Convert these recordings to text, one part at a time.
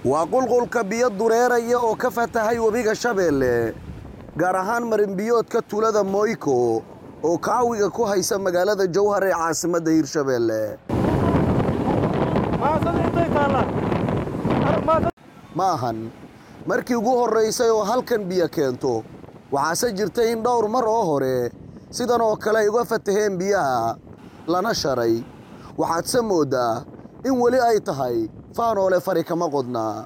waa qulqulka biyo dureeraya oo ka fatahay webiga shabeelle gaar ahaan marinbiyoodka tuulada moyko oo kaawiga ku haysa magaalada jowhar ee caasimadda hirshabeelle ma ahan markii ugu horraysay oo halkan biyo keento waxaase jirtay in dhowr mar oo hore sidan oo kale ay uga fataheen biyaha lana sharay waxaadse mooddaa in weli ay tahay faanoole fari kama qodnaa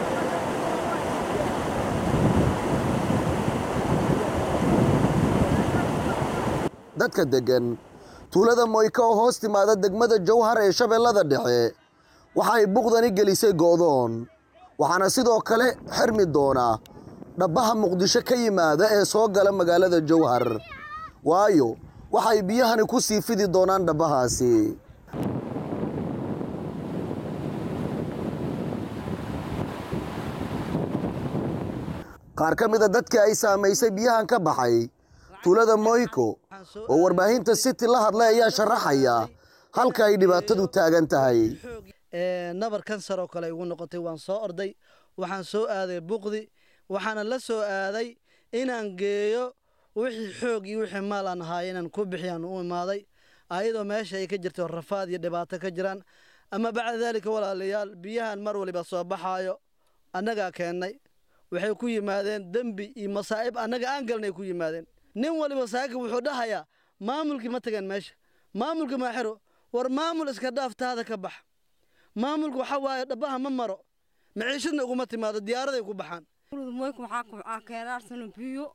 dadka deggan tuulada moyka oo hoos timaada degmada jowhar ee shabeellada dhexe waxa ay buqdani gelisay goodoon waxaana sidoo kale xirmi doona dhabbaha muqdisho ka yimaada ee soo gala magaalada jowhar waayo waxay biyahani ku sii fidi doonaan dhabbahaasi qaar ka mida dadkii ay saamaysay biyahan ka baxay tuulada moyko oo warbaahinta city la hadlay ayaa sharaxaya halka ay dhibaatadu taagan tahay nabar kansar oo kale igu noqotay waan soo orday waxaan soo aaday buqdi waxaana la soo aaday inaan geeyo wixii xoog iyo wixii maal aan ahaay inaan ku bixiyaan u imaaday ayadoo meesha ay ka jirto rafaad iyo dhibaato ka jiraan ama bacda daalika walaalayaal biyahan mar waliba soo baxaayo annagaa keennay waxay ku yimaadeen dembi iyo masaa'ib annaga aan galnay ku yimaadeen nin waliba saaka wuxuu dhahayaa maamulkii ma tageen meesha maamulka maa xiro war maamul iska dhaaf taada ka bax maamulku waxa waaye dhabbaha ma maro maciishadna uguma timaado diyaaraday ku baxaan moyku waxaa keenaarsana biyo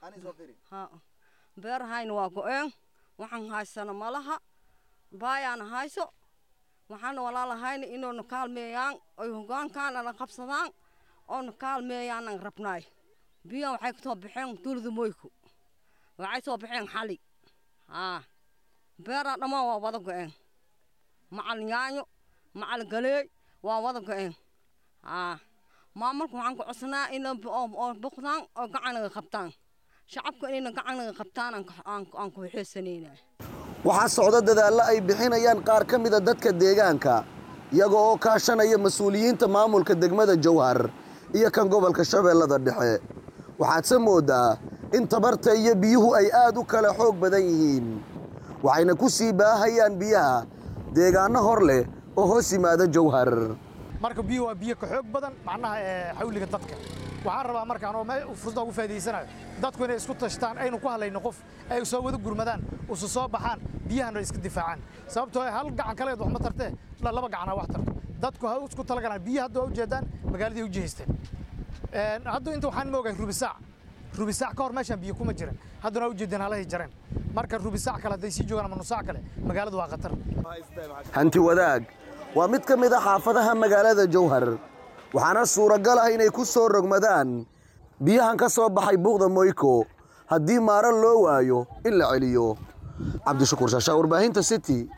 beerahayna waa go-een waxaan haysana malaha baayaana hayso waxaana walaalahayna inoona kaalmeeyaan oy hogaankaanana qabsadaan oona kaalmeeyaanan rabnaay biyahan waxay kasoo baxeen tuulada moyku waxay soo baxeen xali haa beeraa dhammaan waa wada go-een macal yaanyo macal galeey waa wada go-een haa maamulka waxaan ku codsanaa ina oo boqdaan oo gacanaga qabtaan shacabka inayna gacanaga qabtaan aan ku xeesanayna waxaa socdo dadaallo ay bixinayaan qaar ka mida dadka deegaanka iyaga oo kaashanaya mas-uuliyiinta maamulka degmada jowhar iyo kan gobolka shabeellada dhexe waxaadse mooddaa in tabarta iyo biyuhu ay aad u kala xoog badan yihiin waxayna ku sii baahayaan biyaha deegaanno hor leh oo hoos yimaada jowhar marka biyo waa biyo ka xoog badan macnaha xawliga dadka waxaan rabaa markaan oo fursada ugu faa'iidaysanayo dadku inay isku tashtaan aynu ku hadlayno qof ay soo wada gurmadaan usu soo baxaan biyahana iska difaacaan sababtoo hal gacan kaleed wax ma tartee laba gacan ha wax tarto dadku ha isku talagalaan biyo hadda waa ujeedaan magaaladii u jihaysteen hadda inta waxaan moogahay rubisaac rubisaac ka hor meeshaan biyo kuma jiran haddana waa ujeedeen halahay jareen marka rubisaac kale hadday sii joogaan ama nusaac kale magaaladu waa khatar hanti wadaag waa mid ka mid a xaafadaha magaalada jowhar waxaana suuragal ah inay ku soo rogmadaan biyahan ka soo baxay buuqda moyko haddii maaro loo waayo in la celiyo cabdishakuur shaashaa warbaahinta city